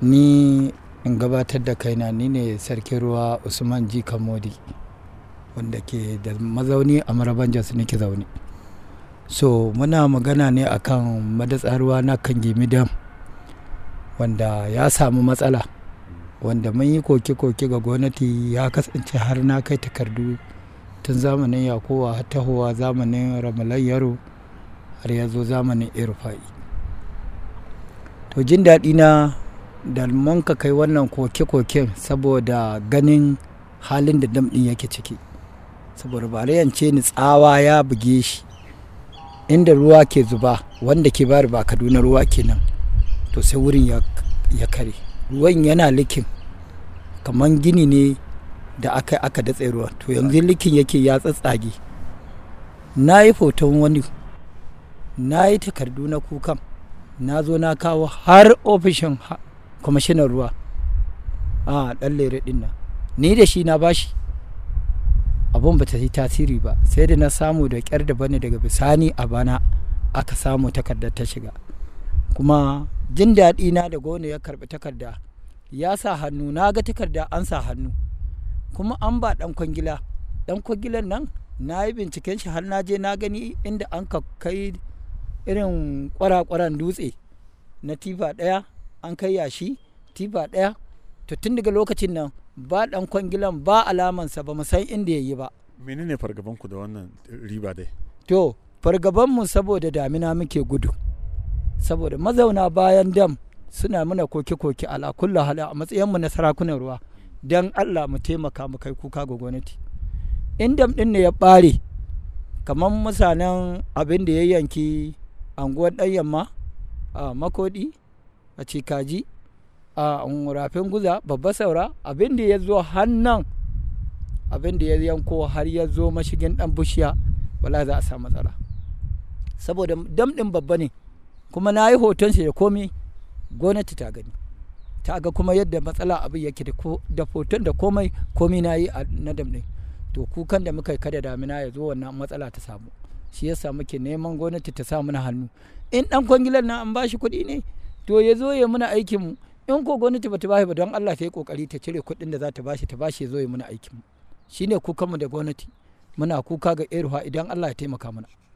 ni in gabatar da kaina ni ne sarkin ruwa usman ji kamodi wanda ke da mazauni a maraban jos nake zaune so muna magana ne akan madatsar ruwa na kan dam wanda ya samu matsala wanda mun yi koke-koke ga gwamnati ya kasance har na kai takardu tun zamanin yakowa har tahowa zamanin ramalan yaro har ya zo zamanin irfa'i to jin daɗi na da mun ka kai wannan koke-koken saboda ganin halin da dam ɗin yake ciki saboda barayance ni tsawa ya buge shi inda ruwa ke zuba wanda ke bari ba kaduna ruwa kenan to sai wurin ya kare ruwan yana likin kamar gini ne da aka aka datse ruwa to yanzu likin yake ya tsatsage na yi foton wani na yi takardu na kukan na zo na kawo har ofishin kwamishinan ruwa a ɗan lere ɗin nan ni da shi na bashi abun ba ta yi tasiri ba sai da na samu da ƙyar da bane daga bisani a bana aka samu takardar ta shiga kuma jin daɗi na da gona ya karɓi takarda ya sa hannu na ga takarda an sa hannu kuma an ba ɗan kwangila ɗan kwangilan nan na yi binciken shi har na je na gani inda an ka kai irin kwarakwaran dutse na tifa ɗaya an kai yashi tifa ɗaya to tun daga lokacin nan ba ɗan kwangilan ba alamansa ba mu san inda ya yi ba menene fargabanku da wannan riba dai to fargabanmu saboda damina muke gudu saboda mazauna bayan dam suna muna koke-koke ala kullu hala a matsayinmu na sarakunan ruwa don allah mu taimaka mu kai kuka ga gwamnati in dam ɗin ne ya ɓare kamar mutanen abin da ya yanki anguwar ɗan yamma a makodi a cikaji a rafin guza babba saura abin da ya zo hannan abin da ya yanko har ya zo mashigin ɗan bushiya wala za a samu matsala saboda dam ɗin babba ne kuma na yi hoton shi da komai gwamnati ta gani ta ga kuma yadda matsala abin yake da hoton da komai komai na yi na dam ɗin to kukan da muka yi kada damina ya zo wannan matsala ta samu shi yasa muke neman gwamnati ta sa mana hannu in dan kwangilan na an bashi kuɗi ne to ya zo ya muna aikin mu in ko gwamnati bata bashi ba don Allah ta yi kokari ta cire kuɗin da za ta bashi ta bashi ya zo ya muna aikin mu shine kukan mu da gwamnati muna kuka ga iruwa idan Allah ya taimaka mana